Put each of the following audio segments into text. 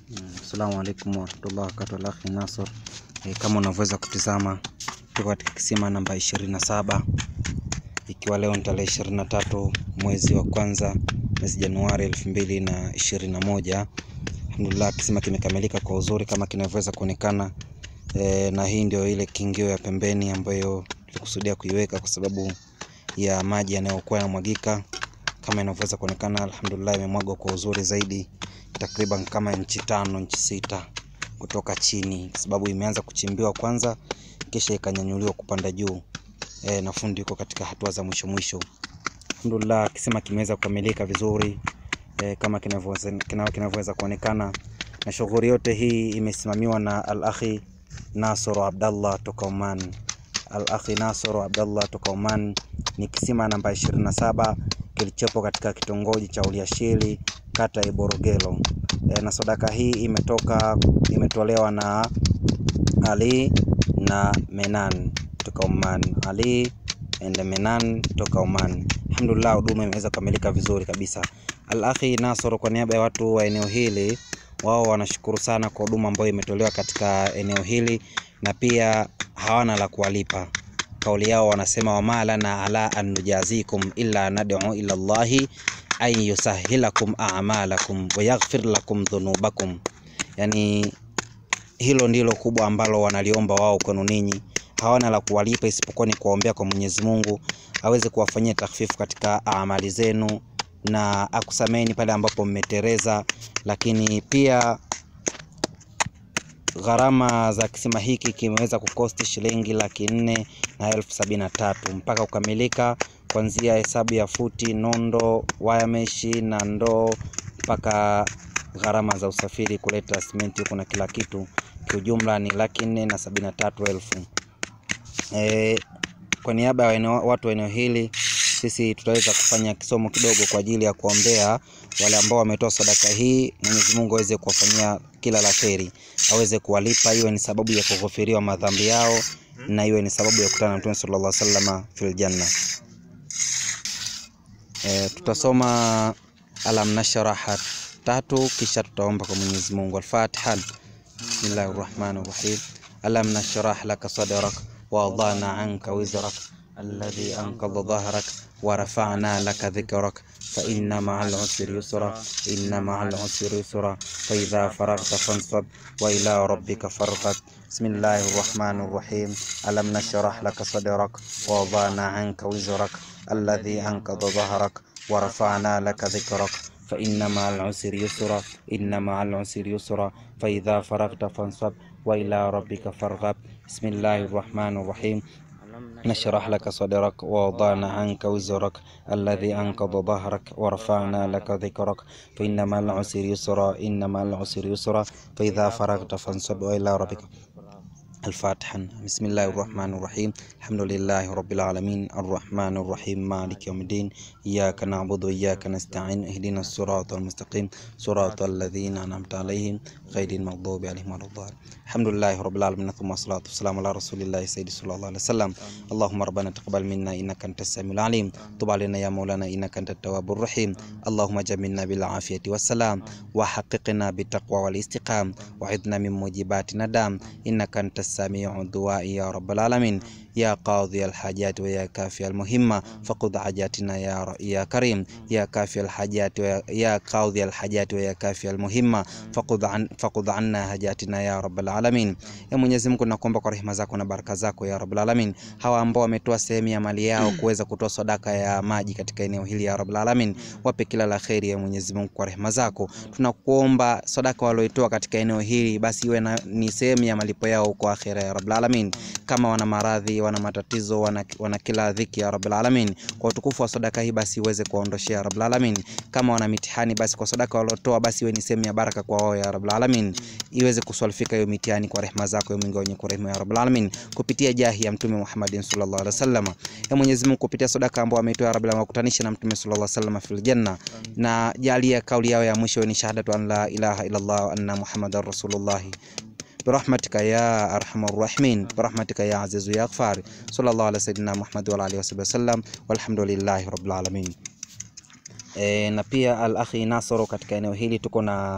Assalamu alaikum warahmatullahi wabarakatuh. Al-Akhi Nasor. E, kama unavyoweza kutizama tuko katika kisima namba 27 ikiwa leo ni tarehe 23 mwezi wa kwanza mwezi Januari 2021. Alhamdulillah, kisima kimekamilika kwa uzuri kama kinavyoweza kuonekana e, na hii ndio ile kingio ya pembeni ambayo tulikusudia kuiweka kwa sababu ya maji yanayokuwa yanamwagika kama inavyoweza kuonekana. Alhamdulillah, imemwagwa kwa uzuri zaidi takriban kama inchi tano inchi sita kutoka chini, kwa sababu imeanza kuchimbiwa kwanza kisha ikanyanyuliwa kupanda juu e, na fundi yuko katika hatua za mwisho mwisho. Alhamdulillah, kisima kimeweza kukamilika vizuri e, kama kinavyoweza kina- kinavyoweza kuonekana, na shughuli yote hii imesimamiwa na Al-Akhi Nasoro Abdallah toka Oman. Al-Akhi Nasoro Abdallah toka Oman. Ni kisima namba 27 kilichopo katika kitongoji cha Uliashili kata ya Iborogelo. E, na sadaka hii imetoka imetolewa na Ali na Menan toka Oman. Ali and Menan toka Oman. Alhamdulillah, huduma imeweza kukamilika vizuri kabisa. Al-Akhi Nasoro kwa niaba ya watu wa eneo hili wao wanashukuru sana kwa huduma ambayo imetolewa katika eneo hili na pia hawana la kuwalipa. Kauli yao wanasema wama lana ala an nujazikum illa nad'u ila Allahi an yusahilakum a'malakum wa yaghfir lakum dhunubakum. Yani hilo ndilo kubwa ambalo wanaliomba wao kwenu ninyi, hawana la kuwalipa isipokuwa ni kuwaombea kwa Mwenyezi Mungu aweze kuwafanyia takhfifu katika amali zenu na akusameni pale ambapo mmetereza, lakini pia gharama za kisima hiki kimeweza kukosti shilingi laki nne na elfu sabini na tatu mpaka kukamilika, kuanzia hesabu ya futi, nondo, waya meshi na ndoo mpaka gharama za usafiri kuleta simenti huku na kila kitu, kiujumla ni laki nne na sabini na tatu elfu. E, kwa niaba ya eneo- watu wa eneo hili sisi tutaweza kufanya kisomo kidogo kwa ajili ya kuombea wale ambao wametoa sadaka hii. Mwenyezi Mungu aweze kuwafanyia kila la kheri, aweze kuwalipa, iwe ni sababu ya kughufiriwa madhambi yao na iwe ni sababu ya kukutana na Mtume sallallahu alaihi wasallam fil janna. E, tutasoma alam nashraha tatu kisha tutaomba kwa Mwenyezi Mungu. Al-Fatiha. Bismillahir Rahmanir Rahim. Alam nashrah laka sadrak wa wadana anka wizrak alladhi anqadha dhahrak wa rafa'na laka dhikrak fa inna ma'al usri yusra inna ma'al usri yusra fa idha faraghta fansab wa ila rabbika farghab Bismillahir Rahmanir Rahim. Alam nashrah laka sadrak wa wadana anka wizrak alladhi anqadha dhahrak wa rafa'na laka dhikrak فإن مع العسر يسرا إن مع العسر يسرا فإذا فرغت فانصب وإلى ربك فارغب بسم الله الرحمن الرحيم نشرح لك صدرك ووضعنا عنك وزرك الذي أنقض ظهرك ورفعنا لك ذكرك فإن مع العسر يسرا إن مع العسر يسرا فإذا فرغت فانصب وإلى ربك الفاتحة بسم الله الرحمن الرحيم الحمد لله رب العالمين الرحمن الرحيم مالك يوم الدين إياك نعبد وإياك نستعين اهدنا الصراط المستقيم صراط الذين أنعمت عليهم غير المغضوب عليهم ولا الضالين الحمد لله رب العالمين ثم الصلاة والسلام على رسول الله سيد صلى الله عليه وسلم اللهم ربنا تقبل منا إنك أنت السميع العليم تب علينا يا مولانا إنك أنت التواب الرحيم اللهم جملنا بالعافية والسلام وحققنا بالتقوى والاستقام وعدنا من موجبات ندام إنك أنت السميع الدعاء يا رب العالمين يا قاضي الحاجات ويا كافي المهمة فقض حاجاتنا يا ر... يا كريم يا كافي الحاجات ويا يا قاضي الحاجات ويا كافي المهمة فقض عن فقض عنا حاجاتنا ya rabbal alamin. Ya Mwenyezi Mungu, nakuomba kwa rehema zako na baraka zako ya rabbal alamin, hawa ambao wametoa sehemu ya mali yao kuweza kutoa sadaka ya maji katika eneo hili ya rabbal alamin, wape kila la kheri ya Mwenyezi Mungu kwa rehema zako. Tunakuomba sadaka walioitoa katika eneo hili basi iwe na, ni sehemu ya malipo yao huko akhera ya rabbal alamin. Kama wana maradhi, wana matatizo, wana, wana kila dhiki ya rabbal alamin, kwa utukufu wa sadaka hii basi iweze kuwaondoshea ya rabbal alamin. Kama wana mitihani basi kwa sadaka waliotoa basi iwe ni sehemu ya baraka kwa wao ya rabbal alamin, iweze kuswalifika hiyo mitihani kwa rehema zako ya Mungu wenye kurehemu ya rabbal alamin, kupitia jahi ya Mtume Muhammadin sallallahu alaihi wasallam. Ya Mwenyezi Mungu, kupitia sadaka ambayo ameitoa ya rabbal alamin, wakutanisha na Mtume sallallahu alaihi wasallam fil janna, na jalia kauli yao ya mwisho ni shahadatu an la ilaha illa Allah wa anna Muhammadar rasulullah برحمتك يا أرحم الراحمين برحمتك يا عزيز يا غفار صلى الله على سيدنا محمد وعلى آله وصحبه وسلم والحمد لله رب العالمين. E, na pia Al Akhi Nasoro katika eneo hili tuko na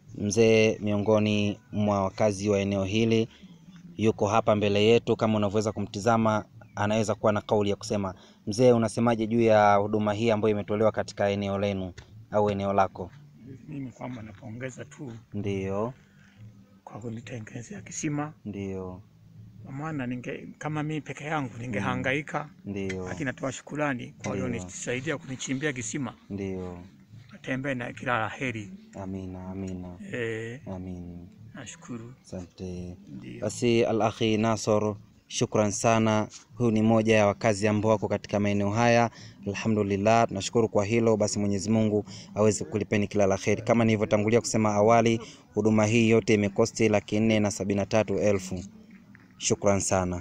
mzee miongoni mwa wakazi wa eneo hili yuko hapa mbele yetu. Kama unavyoweza kumtizama, anaweza kuwa na kauli ya kusema. Mzee, unasemaje juu ya huduma hii ambayo imetolewa katika eneo lenu au eneo lako? Mimi kwamba napongeza tu Ndiyo, kwa kunitengenezea kisima, ndiyo, kwa maana ninge kama mimi peke yangu ningehangaika, ndiyo, lakini natoa shukurani kwa Ndiyo. walionisaidia kunichimbia kisima. ndiyo. Natembea na kila la heri. Amina, amina, Eh, amin. nashukuru. Asante. Ndio. Basi Al-Akhi Nasor, shukran sana. Huyu ni moja ya wakazi ambao wako katika maeneo haya. Alhamdulillah, tunashukuru kwa hilo. Basi Mwenyezi Mungu aweze kulipeni kila la kheri. Kama nilivyotangulia kusema awali, huduma hii yote imekosti laki nne na sabini na tatu elfu. Shukran sana.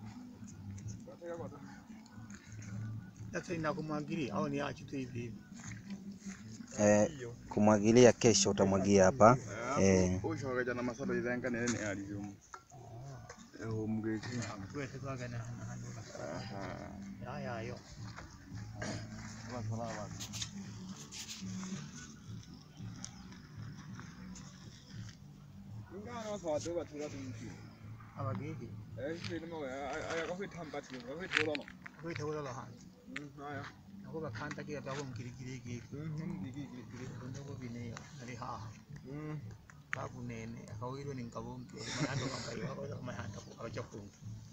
Sasa inakumwagilia au niache tu hivi hivi? Eh, kumwagilia kesho utamwagia hapa eh. ushokaja na masalo ivenga nene ne aliyo eho mugeki Kwese kwaga na na handuka. Ya ya yo. ingana wasawade bathula tumthi Abageki. eh sini mo aya ka fithamba thi ka fithola no Kwete kula la handu. aya Nakuba kanta kila tako mkirikiri ki. mhm digi digi Ndoko bine ali ha. mhm Kakunene akawiro ni nkabombe. Manando kambayo ako mahanda ko abacha kungu.